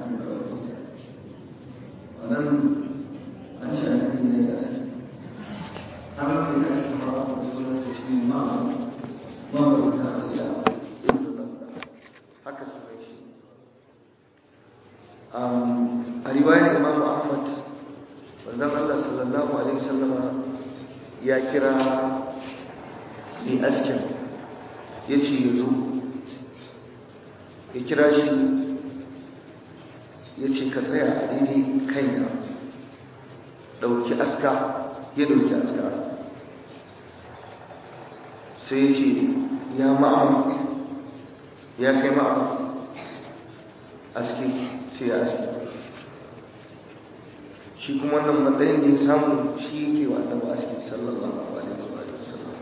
wannan an ce annabi ne ya ce har da ya ce ba da sunan sa shi ma ma ba ta da haka sunan shi a riwayar Imam Ahmad manzon Allah sallallahu alaihi wasallama ya kira mai askin ya ce ya zo ya kira shi ya ce ka tsaya a daidai kaina ɗauki aska ya ɗauki aska sai ya ce ya ma'a ya kai ma'a aske sai ya aske shi kuma wannan matsayin da ya samu shi yake wa annabi aske sallallahu alaihi wa sallam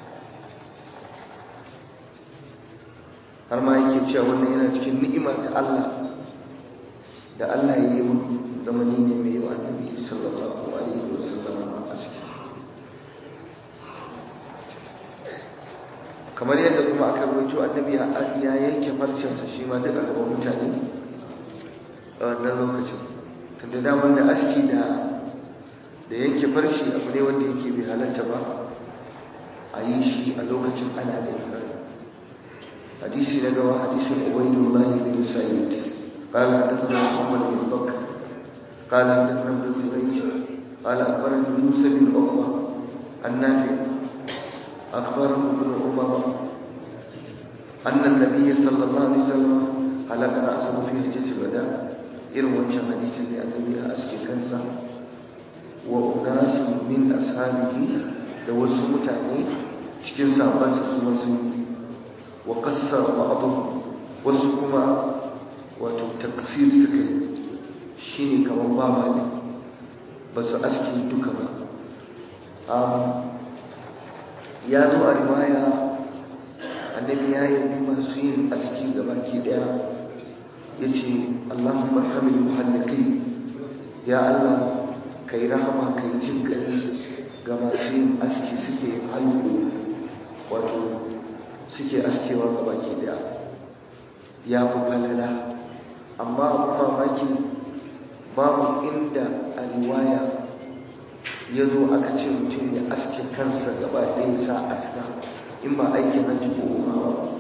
har ma yake cewa wannan yana cikin ni'ima ta Allah da Allah ya yi mun zamani ne mai wa annabi sallallahu alaihi wa sallam aske kamar yadda kuma aka rubuto annabi ya yanke farcensa shi ma duka gaban mutane a wannan lokacin tunda damar da aski da da yanke farshi abu ne wanda yake bai halatta ba a yi shi a lokacin ana da ikari hadisi na gawa hadisin ubaidullah bin sa'id قال حدثنا محمد بن بكر قال حدثنا ابن جريج قال اخبرني موسى بن عقبه النافع اخبره ابن عمر ان النبي صلى الله عليه وسلم حلق راسه في حجه الوداع irin wancan hadisin da annabi ya aske kansa wa unasu min ashabihi da wasu mutane cikin sahabbansa su masu wa qassar ba'dhum wasu kuma wato taksir suka yi shine kamar baba ne ba su aske duka ba ya zo a riwaya annabi ya yi masu yin aski gaba ke daya ya ce allahumma hamil muhallaki ya allah kai rahama kai jin gari ga masu yin aski suke halko wato suke askewa gaba ke daya ya fi falala amma abu mamaki babu inda a riwaya ya zo aka ce mutum ya aske kansa gaba ɗaya sa aska in ba aikin hajji ko umawa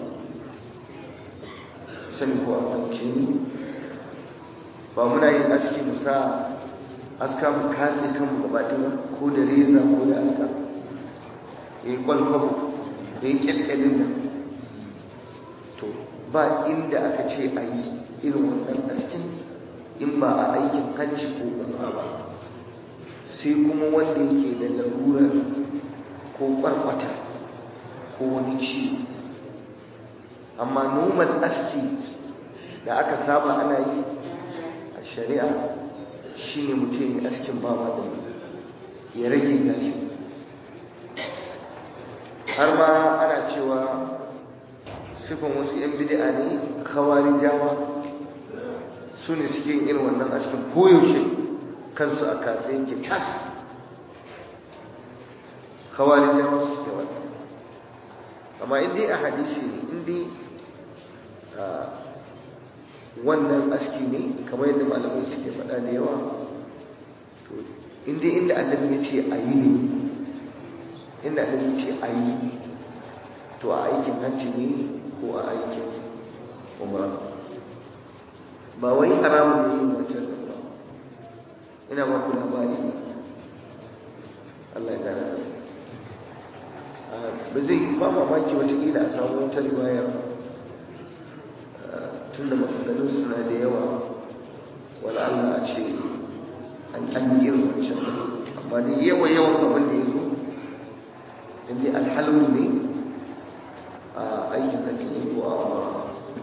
sani ko abinci ne ba muna yin aski mu sa aska mu katse kanmu gaba ɗaya ko da reza ko da aska ya yi kwalkwabo ya yi kyalkyalin nan to ba inda aka ce a yi irin wannan askin in ba a aikin hajji ko umra ba sai kuma wanda yake da larurar ko kwarkwata ko wani ciwo amma normal aski da aka saba ana yi a shari'a shine mutum ya askin ba ma ya rage gashi har ma ana cewa sifin wasu 'yan bid'a ne kawari jawa su ne suke yin irin wannan askin koyaushe kansu a katse yake tas kawari jawa su suke wannan amma inda a hadisi ne inda wannan aski ne kamar yadda malamai suke faɗa da yawa to inda inda annabi ya ce a yi ne inda annabi ya ce a yi to a aikin hajji ne ko a aikin umra ba wai haramun ne yin wancan da ba ina ba ku labari ne Allah ya gane ba zai ba mamaki watakila a samu wata riwayar tun da maganganun suna da yawa wala Allah a ce an an yi irin wancan amma da yawa yawan abin da ya zo inda alhalmu ne aikin da ke ko a amara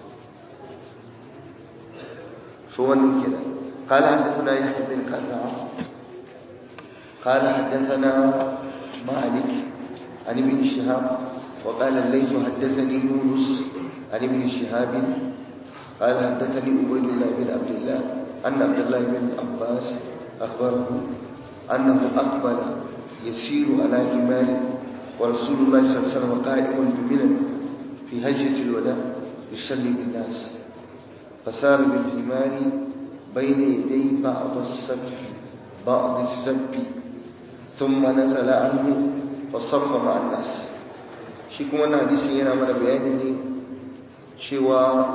so wannan kenan قال حدثنا يحيى بن كثعة قال حدثنا مالك عن ابن شهاب وقال الليث حدثني يونس عن ابن شهاب قال حدثني عبيد الله بن عبد الله أن عبد الله بن عباس أخبره أنه أقبل يسير على حمار ورسول الله صلى الله عليه وسلم قائم بمنى في هجرة الوداع يصلي بالناس فسار بالحمار بين يدي بعض السف بعض السف ثم نزل عنه فصف مع الناس shi kuma na hadisi yana mana bayani ne cewa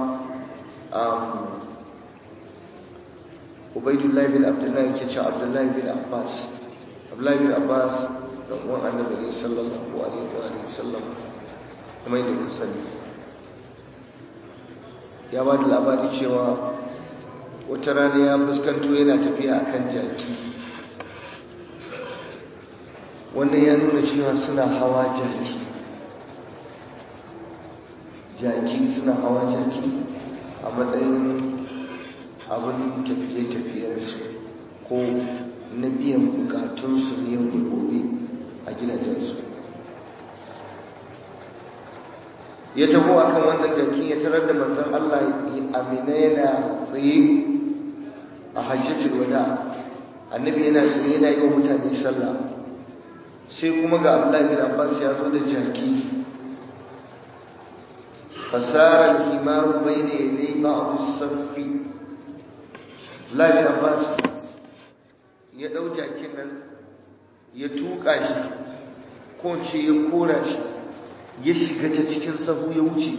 ubaidullah bin abdullah yake ce abdullah bin abbas abdullah bin abbas da uwan annabi sallallahu alaihi wa sallam kuma yadda ku sani ya ba da labari cewa wata rana ya fuskanto yana tafiya a kan jaki wannan ya nuna cewa suna hawa jaki jaki suna hawa jaki a matsayin abin tafiye-tafiyarsu ko na biyan bukatunsu ne yau da gobe a gidajensu ya taho a kan wannan jaki ya tarar da manzan Allah amina yana tsaye a hajjatul wada annabi yana tsaye yana yi wa mutane sallah sai kuma ga Abdullahi bin Abbas ya zo da jaki fasara al-himaru bayna yaday ba'd as-saffi Abdullahi bin Abbas ya dau jakin nan ya tuka shi ko ce ya kora shi ya shiga ta cikin sahu ya wuce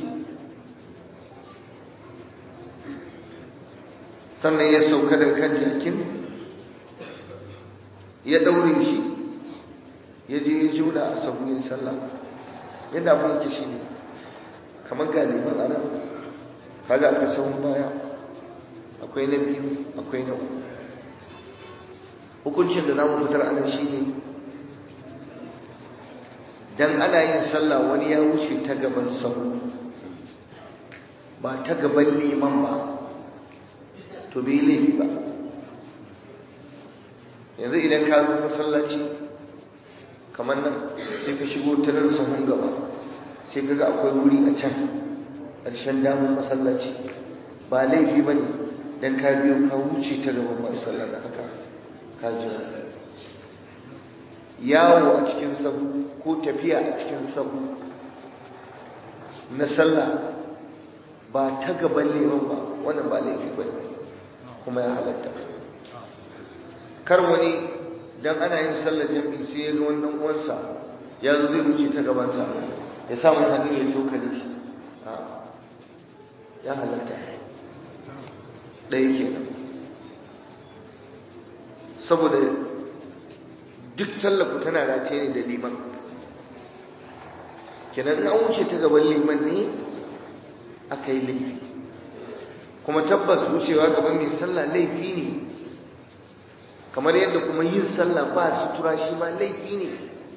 sannan ya sauka da kan jakin ya daure shi ya je ya juna a sahu yin sallah yadda abin yake shi ne kamar galiban a nan kaga aka sahun baya akwai na biyu akwai na uku hukuncin da za mu fitar anan shi ne dan ana yin sallah wani ya wuce ta gaban sahu ba ta gaban liman ba to bai laifi ba yanzu idan ka zo masallaci kamar nan sai ka shigo ta nan sahun gaba sai ka ga akwai wuri a can ƙarshen damun masallaci ba laifi ba ne don ka biyo ka wuce ta gaban masu sallah da haka ka jira yawo a cikin sahu ko tafiya a cikin sahu na sallah ba ta gaban liman ba wannan ba laifi ba ne kuma ya halatta kar wani dan ana yin sallar jami'i sai ya ga wannan uwansa ya zo zai wuce ta gabansa ya sa mutane ya tokare shi ya halatta ɗaya kenan saboda duk sallaku tana rataye ne da liman kenan an wuce ta gaban liman ne aka yi laifi kuma tabbas wucewa gaban mai sallah laifi ne kamar yadda kuma yin sallah ba sutura shi ma laifi ne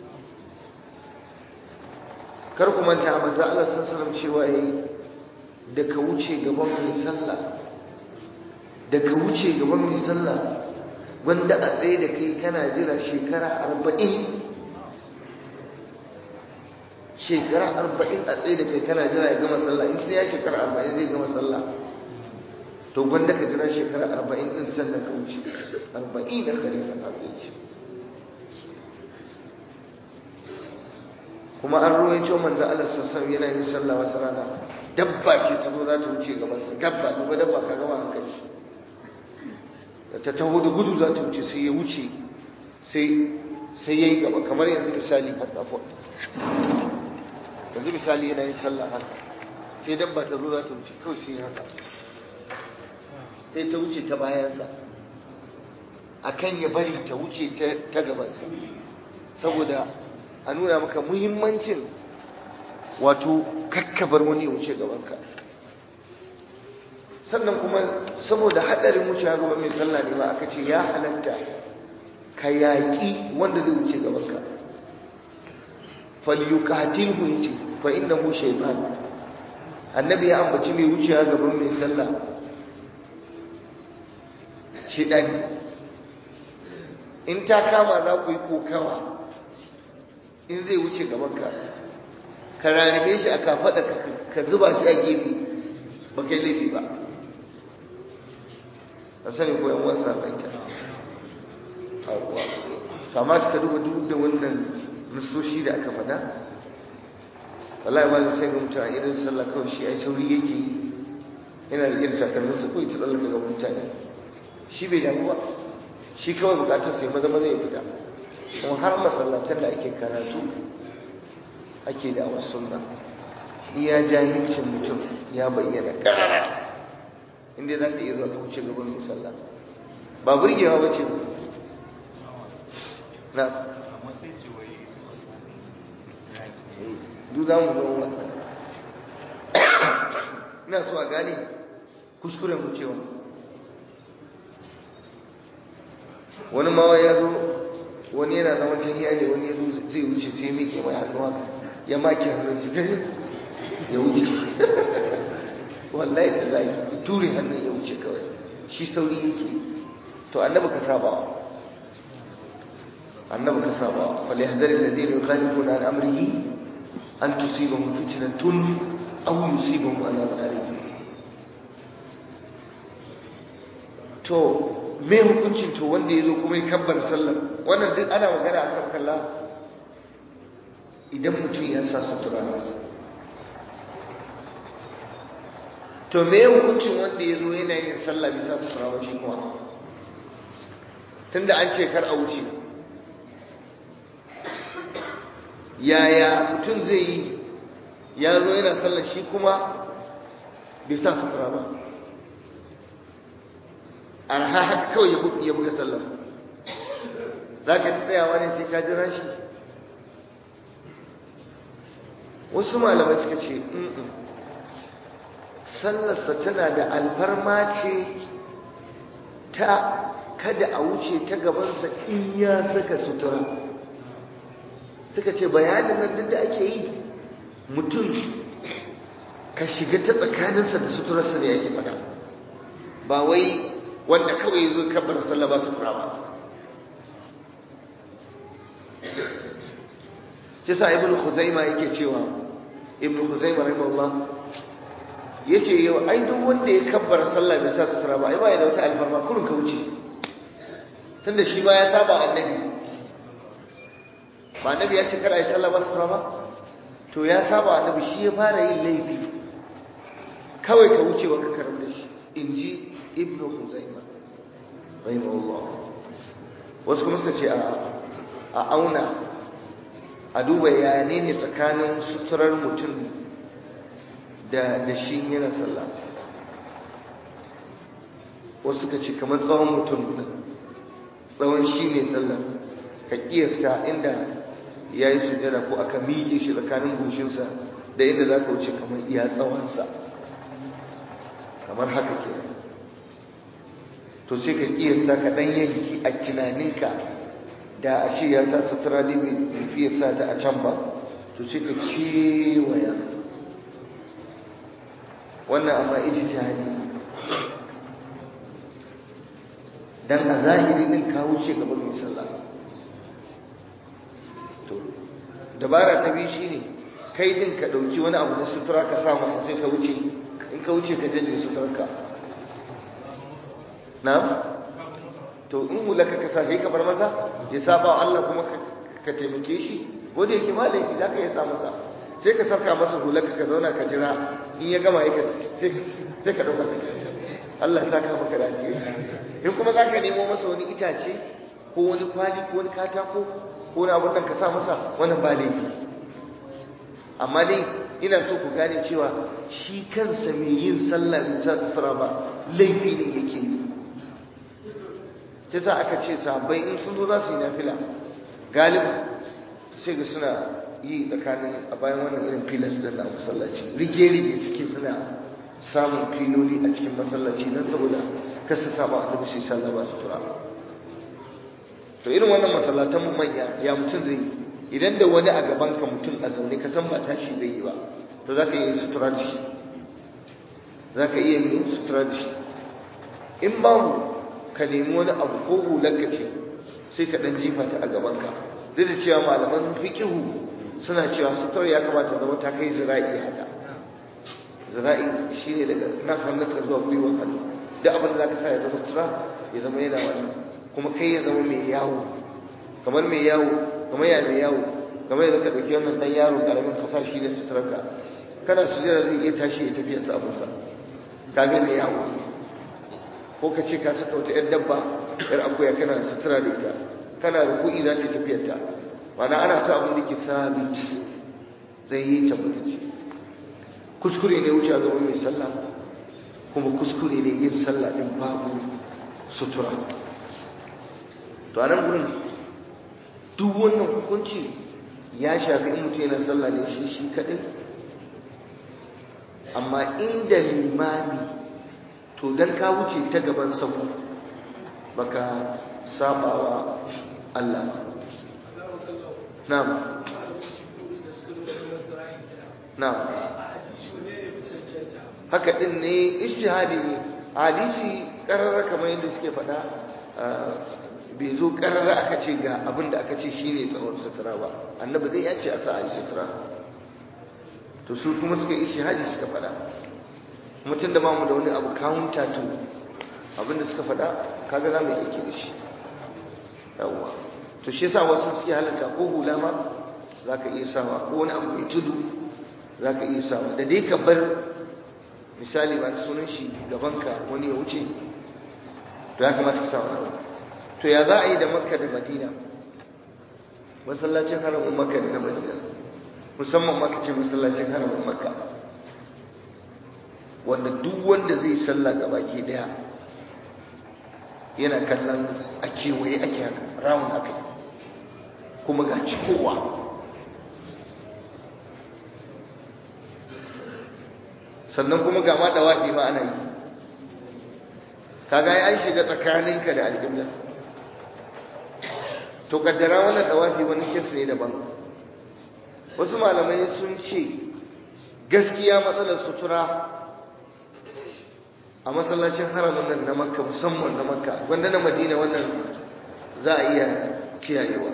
kar ku manta manzo Allah sallallahu cewa yayi da ka wuce gaban mai sallah da ka wuce gaban mai sallah wanda a tsaye da kai kana jira shekara arba'in shekara arba'in a tsaye da kai kana jira ya gama sallah in sai ya shekara arba'in zai gama sallah to gwanda ka jira shekara arba'in din sannan ka wuce arba'in da khalifa a tsaye shi kuma an ruwaito manzo Allah sassan yana yin sallah wata rana dabba ce ta zo za ta wuce gaban sa dabba duba dabba ka gama hankali da ta taho da gudu za ta wuce sai ya wuce sai sai yayi gaba kamar yanzu misali haka yanzu misali yana yin sallah haka sai dabba ta zo za ta wuce kawai sai haka sai ta wuce ta bayansa akan ya bari ta wuce ta gabansa saboda a nuna maka muhimmancin wato kakkabar wani wuce gabanka sannan kuma saboda haɗarin wuce gaban mai sallah ne ba aka ce ya halatta ka yaƙi wanda zai wuce gabanka falyuqatilhu yace fa innahu shaytan annabi ya ambaci mai wucewa gaban mai sallah shedani in ta kama za ku yi kokawa in zai wuce gabanka ka rarrabe shi a kafaɗa ka zuba shi a gefe ba kai laifi ba a sani koyan wasa mai ta kamata ka duba duk da wannan nusoshi da aka faɗa wallahi ba sai ga mutane irin sallah kawai shi ai sauri yake yi yana da irin takalmin sa kawai ta tsallaka ga mutane shi bai damu ba shi kawai bukatar sai maza maza ya fita kuma har masallatan da ake karatu ake da wasu sunna iya jahilcin mutum ya bayyana karara inda za ka iya zuwa ka wuce gaban musalla ba burgewa ba ce na duk za mu zo wannan ina so a gane kuskuren wucewa wani mawa ya zo wani yana zaman tahiya ne wani ya zo zai wuce sai ya miƙe mai hannuwa ya maki hannun shi gari ya wuce wallahi ta zai ture hannun ya wuce kawai shi sauri yake to annabi ka saba annabi ka saba wal yahdari alladhina yukhalifuna an amrihi an tusibahum fitnatun aw yusibahum adhabun alim to me hukuncin to wanda yazo kuma ya kabbar sallar wannan duk ana magana akan kalla idan mutum ya sa sutura to me hukuncin wanda yazo yana yin sallah bisa sutura ba shi kuma tunda an ce kar a wuce yaya mutum zai yi ya zo yana sallar shi kuma bai sa sutura ba arha haka kawai ya buga sallar za ka tsayawa ne sai ka jira shi wasu malamai suka ce sallarsa tana da alfarma ce ta kada a wuce ta gabansa in ya saka sutura suka ce bayanin nan duk da ake yi mutum ka shiga ta tsakaninsa da suturarsa ne yake fada ba wai wanda kawai zo kabbar sallah ba sutura ba shi sa ibn khuzaima yake cewa ibn khuzaima rahimahullah yace yau ai duk wanda ya kabbar sallah bai sa sutura ba ai ba ya da wata alfarma kurun ka wuce tunda shi ma ya saba annabi ba annabi ya ce kar ai sallah ba sutura ba to ya saba annabi shi ya fara yin laifi kawai ka wuce wa ka karam da shi inji ibn khuzaima rahimahullah wasu kuma suka ce a auna a duba ya ne ne tsakanin suturar mutum da da shi yana sallah wasu suka ce kamar tsawon mutum tsawon shi ne sallah ka kiyasta inda ya yi sujada ko aka miƙe shi tsakanin goshinsa da inda za ka wuce kamar iya tsawonsa kamar haka ke to sai ka kiyasta ka ɗan yanki a tunaninka da a shi ya sa sutura ne mai fiye sa ta a can ba to sai ka kewaya wannan amma iji jihadi dan a zahiri din ka wuce gaban mai sallah to dabara ta biyu shine kai din ka dauki wani abu na sutura ka sa masa sai ka wuce in ka wuce ka janye suturarka na to in hulaka ka sa kai ka bar masa ya saba Allah kuma ka taimake shi wanda yake malami za ka iya sa masa sai ka sarka masa hulaka ka zauna ka jira in ya gama yaka sai ka dauka Allah saka maka da alheri in kuma za ka nemo masa wani itace ko wani kwali ko wani katako ko wani abun nan ka sa masa wannan ba laifi amma dai ina so ku gane cewa shi kansa mai yin sallah mai sa sutura ba laifi ne yake yi ta sa aka ce sahabbai in sun zo za su yi nafila galibi sai ga suna yi tsakanin a bayan wannan irin filas din na masallaci rige-rige suke suna samun filoli a cikin masallaci don saboda kasa saba a tabi sallah ba su tura to irin wannan masallatan mu manya ya mutum zai yi idan da wani a gaban ka mutum a zaune ka san ba tashi zai yi ba to za ka iya sutura da shi za ka iya yin sutura da shi in babu ka nemi wani abu ko hularka ce sai ka ɗan jifa ta a gabanka duk da cewa malaman fikihu suna cewa sutura ya kamata zama ta kai zira'i haka zira'i shi ne daga nan hannunka zuwa gwiwa hannu duk abin da za ka sa ya zama sutura ya zama yana wani kuma kai ya zama mai yawo kamar mai yawo kamar ya mai yawo kamar yadda ka ɗauki wannan ɗan yaro ƙaramin ka sa shi ne suturarka kana su zai iya tashi ya tafiya sabunsa kaga mai yawo ko ka ce ka saka wata yar dabba yar akuya kana sutura da ita kana ruku'i za ta tafiyar ta mana ana sa abin da ke sabit zai yi tabbatacce kuskure ne wuce a gaban mai sallah kuma kuskure ne yin sallah din babu sutura to a nan gurin duk wannan hukunci ya shafi in mutum yana sallah ne shi shi kaɗai amma inda limami to dan ka wuce ta gaban sabu baka sabawa Allah na'am na'am haka din ne ijtihadi ne hadisi karara kamar yadda suke faɗa bai zo karara aka ce ga abin da aka ce shine tsawon sutura ba annabi dai ya ce a sa a yi sutura to su kuma suka yi shahadi suka faɗa mutum da mamu da wani abu counter to abinda suka faɗa kaga za mu yi aiki da shi yawwa to shi yasa wasu suke halatta ko hula ma za ka iya sawa ko wani abu mai tudu za ka iya sawa da dai ka bar misali ba sunan shi gabanka wani ya wuce to ya kamata ka sa wani abu to ya za a yi da makka da madina masallacin haramun makka da na madina musamman maka ce masallacin haramun makka wanda duk wanda zai salla ga baki daya yana kallon a kewaye ake haka rawun aka kuma ga cikowa sannan kuma ga ma dawafi ma ana yi kaga an shiga tsakaninka da alƙibla to kaddara wannan dawafi wani kes ne daban wasu malamai sun ce gaskiya matsalar sutura a masallacin haramun nan na makka musamman na makka wanda na madina wannan za a iya kiyayewa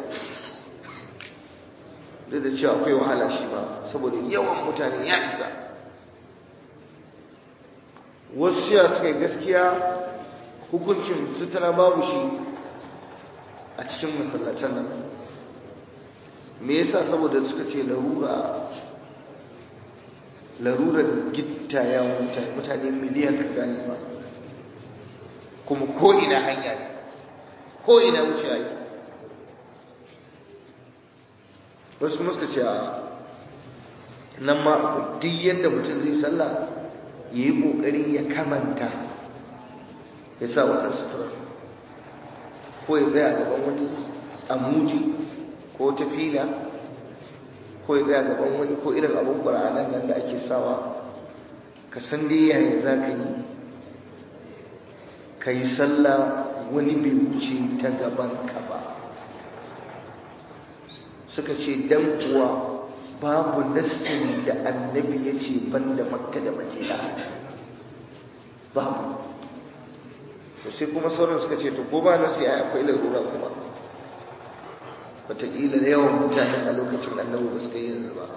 duk da cewa akwai wahala shi ba saboda yawan mutane ya isa wasu shiya suka yi gaskiya hukuncin sutura babu shi a cikin masallacin nan me yasa saboda suka ce larura larurar gitta ya mutane mutane miliyan ka gane ba kuma ko ina hanya ne ko ina wuce yi wasu kuma suka ce a nan ma duk yadda mutum zai sallah ya yi ƙoƙari ya kamanta ya sa wannan sutura ko ya tsaya gaban wani amuji ko ta fila ko ya tsaya gaban wani ko irin abin ƙura'anan nan da ake sawa ka san dai yaya za ka yi ka yi sallah wani bai wuce ta gaban ka ba suka ce dan kuwa babu nassin da annabi ya ce ban da makka da madina babu to sai kuma sauran suka ce to ko ba nasi ai akwai larura kuma wataƙila da yawan mutanen a lokacin annabi ba su kai yanzu ba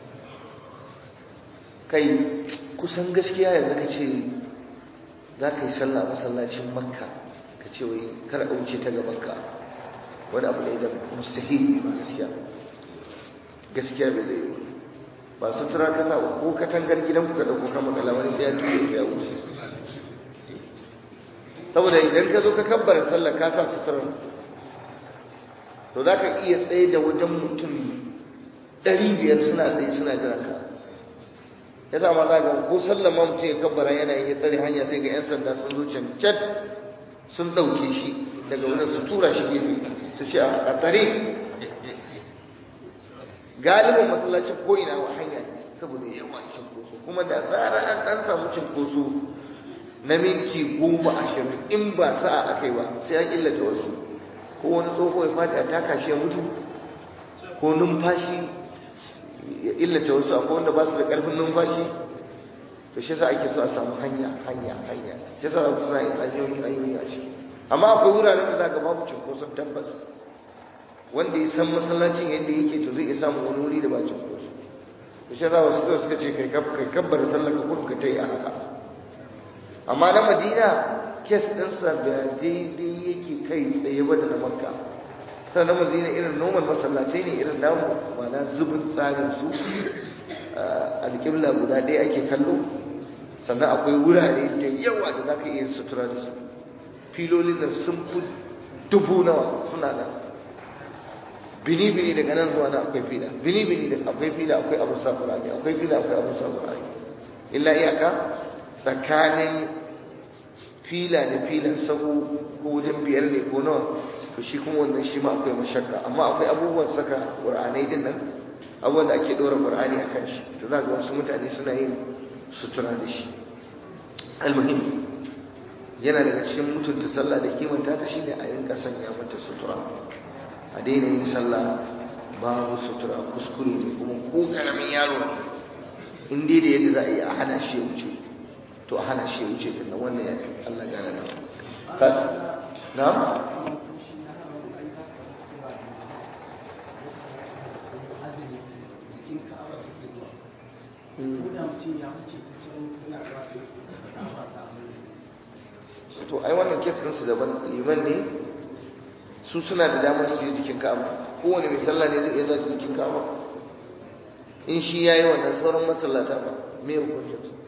kai kusan gaskiya yanzu ka ce za ka yi sallah masallacin makka ka ce wai kar a wuce ta gaban ka wani abu ne da mustahili ba gaskiya gaskiya bai zai yi ba su tura kasa ko katangar gidanku ka ɗauko kama kalamar sai ya tuye ya wuce saboda idan ka zo ka kabbara sallah ka sa suturar to za ka iya tsaye da wajen mutum ɗari biyar suna tsaye suna jiran ka ya sa ma za ga ko sallah ma mutum ya kabbara yana ya tsare hanya sai ga 'yan sanda sun zo cancan sun ɗauke shi daga wurin su tura shi gefe su ce a tsare galibin masallacin ko ina wa hanya saboda yawan cinkoso kuma da zarar an ɗan samu cinkoso na minti goma ashirin in ba sa'a aka yi ba sai an illata wasu ko wani tsoho ya faɗi a taka shi ya mutu ko numfashi ya illata wasu akwai wanda ba su da ƙarfin numfashi to shi sa ake so a samu hanya hanya hanya shi sa ku suna yin hanyoyi hanyoyi a shi amma akwai wuraren da za ka babu cinkoson tabbas wanda ya san masallacin yadda yake to zai iya samun wani wuri da ba cinkoso to shi sa wasu kawai suka ce kai kabbar sallar ka kudu ka ta yi a haka amma na madina kes ɗinsa da daidai yake kai tsaye ba da na makka sai na madina irin noman masallatai ne irin namu mana zubin tsarin su alƙibla guda ɗaya ake kallo sannan akwai wurare da yawa da za ka iya sutura da su filolin nan sun fi dubu nawa suna nan bini-bini daga nan zuwa na akwai fila bini-bini da akwai fila akwai abin sa ƙurani akwai fila akwai abin sa ƙurani illa iyaka tsakanin fila da filan sahu ko wajen biyar ne ko nawa to shi kuma wannan shi ma akwai mashakka amma akwai abubuwan saka ƙur'anai din nan abubuwan da ake ɗora ƙur'ani a kan shi to za ga wasu mutane suna yin sutura da shi almuhim yana daga cikin mutunta sallah da kimanta ta shine a rinka sanya mata sutura a daina yin sallah babu sutura kuskure ne kuma ko karamin yaro ne in dai da yadda za a yi a hana shi ya wuce to a hana shi ya wuce din nan wannan ya Allah gane na ka na to ai wannan kes su daban liman ne su suna da damar su yi jikin ka'aba kowane mai sallah ne zai iya zuwa jikin ka'aba in shi ya yi wannan sauran masallata ba me hukuncin su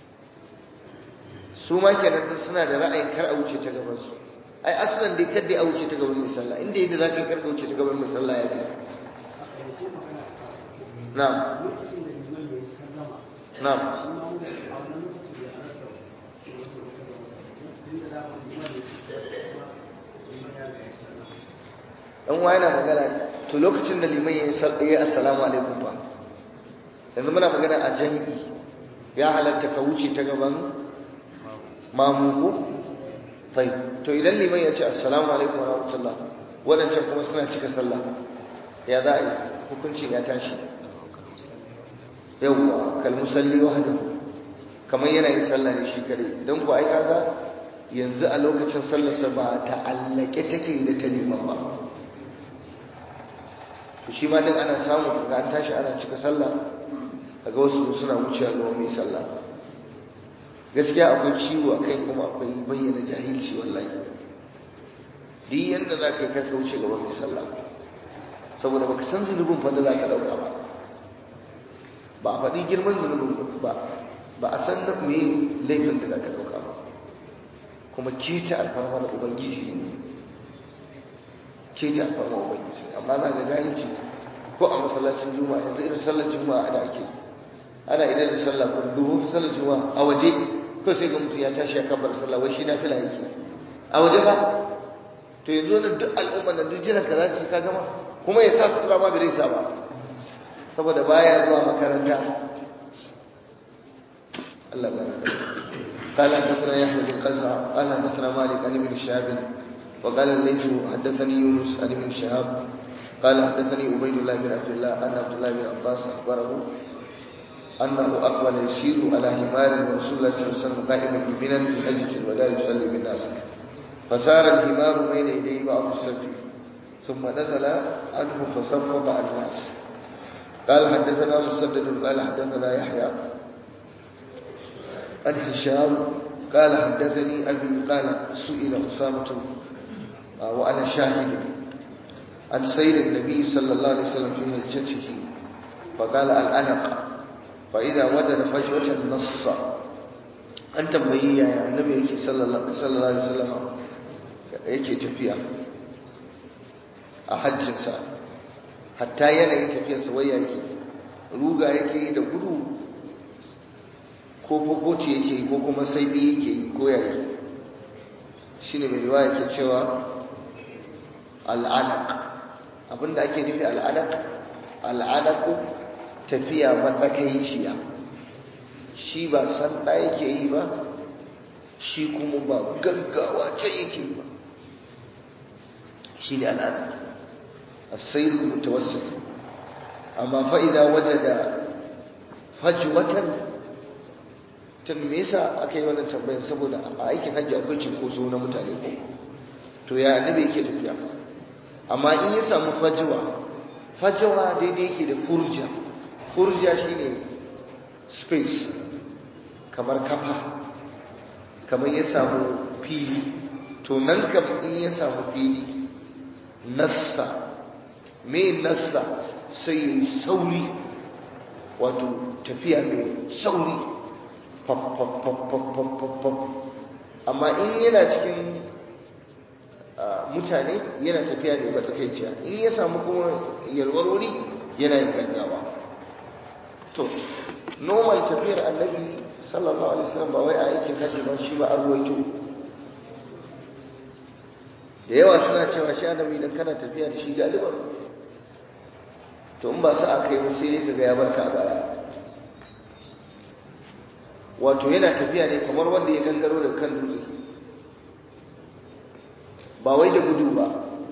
su ma kenan suna da ra'ayin kar a wuce ta gaban su ai aslan dai kar dai a wuce ta gaban mai sallah inda yadda za ka yi kar ka wuce ta gaban mai sallah ya fi na'am na'am dan wa yana magana to lokacin da liman ya yi assalamu alaikum fa yanzu muna magana a jami'i ya halatta ka wuce ta gaban mamuku tai to idan liman ya ce assalamu alaikum wa rahmatullah wadancan kuma suna cika sallah ya za a yi hukuncin ya tashi yawwa kal musalli wahdahu kamar yana yin sallah ne shi kare don ku ai kaga yanzu a lokacin sallarsa ba ta'allake take da ta liman ba to shi ma din ana samu ga an tashi ana cika sallah kaga wasu suna wucewa ga mai sallah gaskiya akwai ciwo akai kuma akwai bayyana jahilci wallahi duk yanda za ka yi karka wuce gaban mai sallah saboda baka san zunubin fa da za ka dauka ba ba a faɗi girman zunubin ba ba a san na me laifin da za ka dauka ba kuma keta alfarmar ubangiji ne keta alfarmar ubangiji amma za ga jahilci ko a masallacin juma'a yanzu irin sallar juma'a ana ake ana idan da sallah ko dubu sallar juma'a a waje ko sai ga mutum ya tashi ya kabbar sallah wai shi na fila yake a waje ba to yanzu nan duk al'umma nan duk jiran ka za su ka gama kuma ya sa sutura ma bai sa ba saboda baya zuwa makaranta Allah baraka قال حدثنا يحيى بن قزع قال حدثنا مالك عن ابن شهاب وقال الليث حدثني يونس عن ابن شهاب قال حدثني عبيد الله بن عبد الله ان عبد الله بن عباس اخبره انه اقبل يسير على حمار ورسول الله صلى الله عليه وسلم قائما بمنى في حجه الوداع يصلي بالناس فسار الحمار بين يدي بعض السبت ثم نزل عنه فصف مع الناس قال حدثنا مسدد قال حدثنا يحيى عن هشام قال حدثني أبي قال سئل أسامة وأنا شاهد عن سير النبي صلى الله عليه وسلم في هجته فقال الأنق فإذا وجد فجوة النص أن تنبيه يا النبي صلى الله عليه وسلم yake tafiya a hajjinsa hatta yanayin tafiyarsa wai yake ruga yake da gudu ko fokoci yake yi ko kuma saibi yake yi ko yake shi ne mai riwa yake cewa al'anak abinda ake nufi al'anak al'anaku tafiya matsakaiciya shi ba sanda yake yi ba shi kuma ba gaggawa can yake yi ba shi ne al'anak السير المتوسط أما فإذا وجد فجوة tun me yasa aka yi wannan tambayar saboda a aikin hajji akwai cinkoso na mutane ko to ya annabi yake tafiya amma in ya samu fajawa fajawa daidai yake da furja furja shine space kamar kafa kamar ya samu fili to nan kam in ya samu fili nassa me nassa sai yi sauri wato tafiya mai sauri amma in yana cikin mutane yana tafiya ne ba tsakaiciya in ya samu kuma yalwar wuri yana yin gaggawa to normal tafiyar annabi sallallahu alaihi wasallam ba wai a aikin hajji ba shi ba an ruwaito da yawa suna cewa shi annabi idan kana tafiya da shi galiban to in ba su aka yi sai dai kaga ya barka a baya wato yana tafiya ne kamar wanda ya gangaro da kan dutse ba wai da gudu ba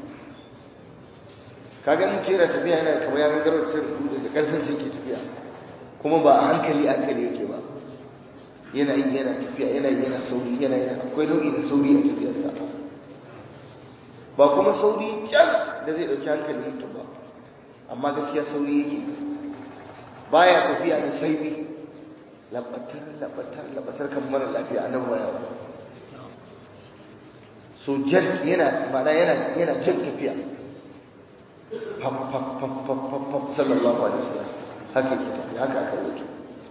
kaga mutum yana tafiya yana kamar ya gangaro da kan dutse da karfin sai ke tafiya kuma ba a hankali hankali yake ba yana yi yana tafiya yana yi yana sauri yana yana akwai nau'i da sauri a tafiyarsa ba kuma sauri can da zai ɗauki hankali mutum ba amma gaskiya sauri yake baya tafiya da sauri labatar labatar labatar kan mara lafiya a nan baya ba so jan yana mana yana yana jan tafiya fam fam fam fam fam fam sallallahu alaihi wasallam haka yake tafiya haka aka rubuta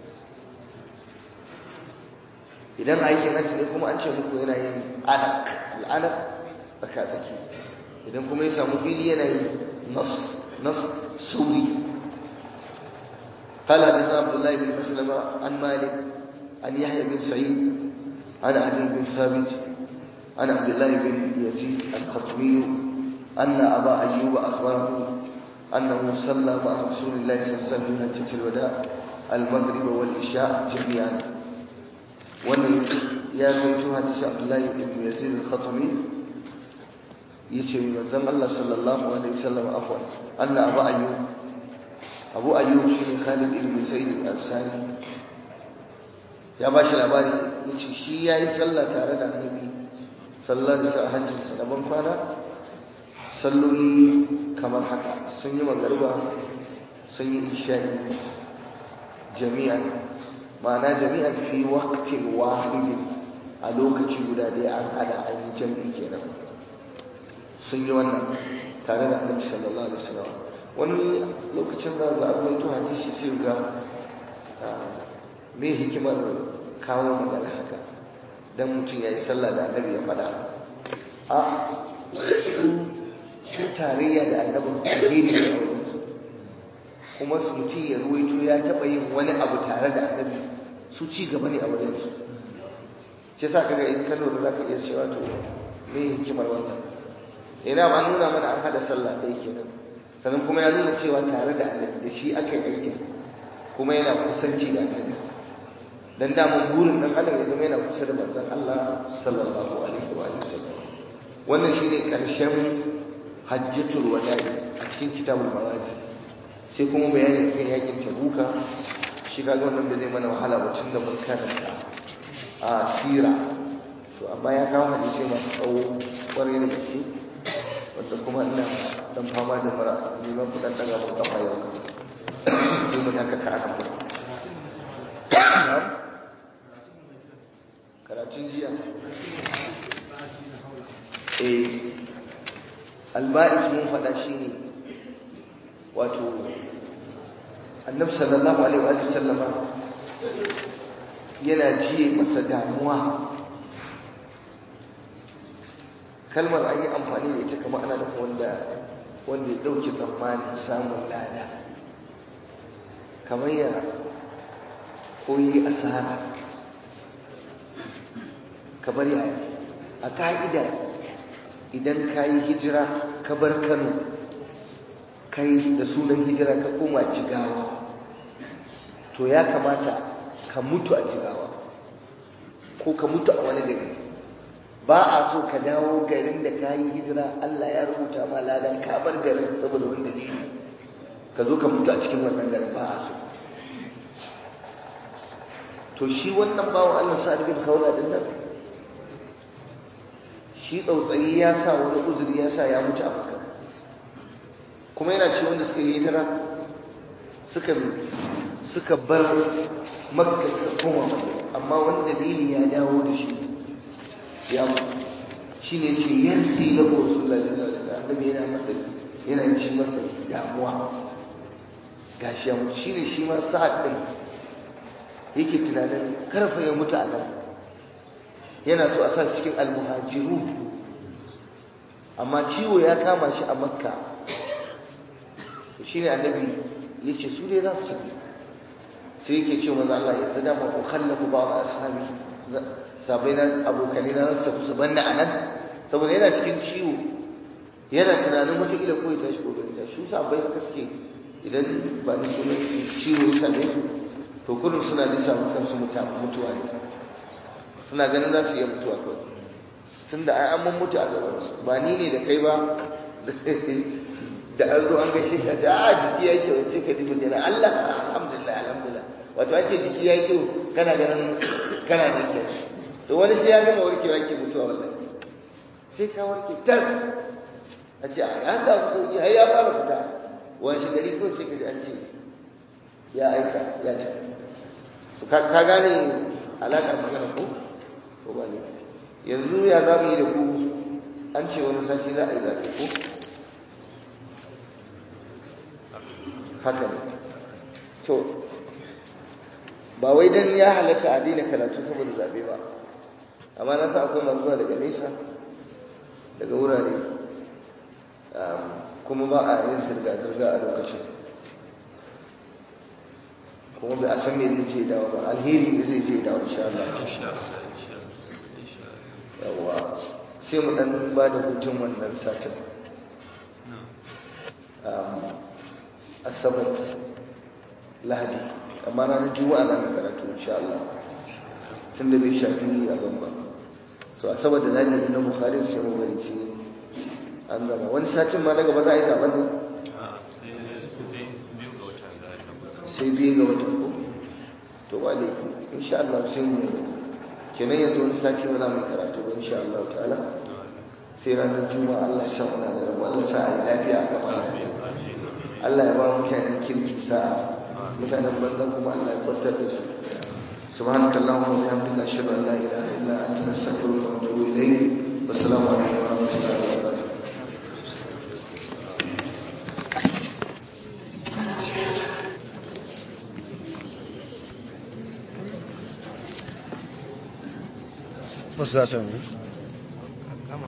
idan aikin hajji ne kuma an ce muku yana yin anak al'anak tsaka tsaki idan kuma ya samu fili yana yin nas nas sauri قال حدثنا عبد الله بن مسلمة عن مالك عن يحيى بن سعيد عن علي بن ثابت عن عبد الله بن يزيد الخطمي أن أبا أيوب أخبره أنه صلى مع رسول الله صلى الله عليه وسلم في حجة الوداع المغرب والعشاء جميعا wannan ya rawaito hadisi Abdullahi ibn Yazid al-Khatami yace manzon Allah sallallahu alaihi wasallam afwan anna Abu Ayyub Abu Ayyub shine Khalid ibn Zaid al-Ansari ya ba shi labari yace shi yayi sallah tare da Annabi sallallahu alaihi wasallam hajjin sa da ban kwana salloli kamar haka sun yi magariba sun yi isha'i jami'an ma'ana jami'an fi waqtin wahidin a lokaci guda ɗaya an hada an yi jami'i kenan sun yi wannan tare da annabi sallallahu alaihi wasallam wani lokacin za ga abu to hadisi sai ga me hikimar kawo magana haka dan mutum ya yi sallah da annabi ya faɗa a su tarayya da annabin alheri ne a wajensu kuma su mutum ya ruwaito ya taɓa yin wani abu tare da annabi su ci gaba ne a wajensu shi sa kaga in ka lura za ka iya cewa to me hikimar wannan ina ba nuna mana an hada sallah ɗaya kenan sannan kuma ya nuna cewa tare da annabi da shi aka yi aikin kuma yana kusanci da annabi dan damun burin dan adam ya zama yana kusa da manzon Allah sallallahu alaihi wa sallam wannan shine karshen hajjatul wada'i a cikin kitabul mawaji sai kuma bayani kan yakin tabuka shi kaga wannan da zai mana wahala ba tun da mun karanta a sira to amma ya kawo hadisi masu tsawo kwarai da gaske wanda kuma ina dan fama da mara neman kudan daga mun kafa yau sai mun haka ta aka fara karatun jiya eh alba'is mun faɗa shi ne wato annabi sallallahu alaihi wa sallama yana jiye masa damuwa kalmar an yi amfani da ita kamar ana nufin wanda wanda ya ɗauke tsammanin samun lada kamar ya koyi asara kamar ya a ka'ida idan ka yi hijira ka bar kano kai da sunan hijira ka koma jigawa to ya kamata ka mutu a jigawa ko ka mutu a wani gari ba a so ka dawo garin da ka yi hijira Allah ya rubuta ma ladan ka bar garin saboda wani dalili ka zo ka mutu a cikin wannan garin ba a so to shi wannan bawan Allah sa'ad bin khawla din nan shi tsautsayi ya sa wani uzuri ya sa ya mutu a makka kuma yana ce wanda suka yi hijira suka suka bar makka suka koma amma wani dalili ya dawo da shi ya mutu shi ne ce yarsi na rasulullah sallallahu alaihi wasallam annabi yana masa yana shi masa damuwa gashi ya mutu shi ne shi ma sa'ad din yake tunanin karfa ya mutu a nan yana so a sa cikin almuhajiru amma ciwo ya kama shi a makka shi ne annabi ya ce su dai za su tafi sai yake ce maza Allah yanzu da ma ukhallafu ba wa ashabi sabai na abokanai na za su tafi su banna a nan saboda yana cikin ciwo yana tunanin wata kila ko ya tashi ko bai tashi su sabai haka suke idan ba ni sunan ciwo ya same su to kullum suna lissa kansu mutuwa ne suna ganin za su iya mutuwa kawai tun da ai an mun mutu a gaban su ba ni ne da kai ba da an zo an gaishe ka ce a jiki ya yi kyau sai ka ji mutum na Allah alhamdulillah alhamdulillah wato an ce jiki ya yi kyau kana ganin kana da kyau to wani sai ya gama warkewa ke mutuwa wallahi sai ka warke tas a ce a ya samu sauki har ya fara fita wani shi gari kawai sai ka ji an ce ya aika ya ce ka gane alaƙar magana ko ko ba ne yanzu ya za mu yi da ku an ce wani sashi za a yi zaɓe ko haka ne to ba wai don ya halatta a daina karatu saboda zaɓe ba amma na sa akwai masu zuwa daga nesa daga wurare kuma ba a yin zirga-zirga a lokacin kuma bai a san me zai je dawo ba alheri ne zai je dawo insha Allah yawa sai mu dan ba da hutun wannan satin asabar lahadi amma ranar juma'a na da karatu insha Allah tun da bai shafi a ba so asabar da lahadi na bukhari sai mu bari ce an gama wani satin ma na gaba za a yi zaben ne sai biyu ga watan ko to ba ne insha Allah sai mu kenan yanzu wani sati ba za mu karatu ba insha Allah ta'ala sai ranar juma'a Allah sha muna da rabu Allah sa a yi lafiya a gaba Allah ya ba mutanen kirki sa'a mutanen banza kuma Allah ya kwantar da su سبحانك اللهم وبحمدك اشهد ان لا اله الا انت نستغفرك ونتوب اليك والسلام عليكم ورحمه الله وبركاته What's that,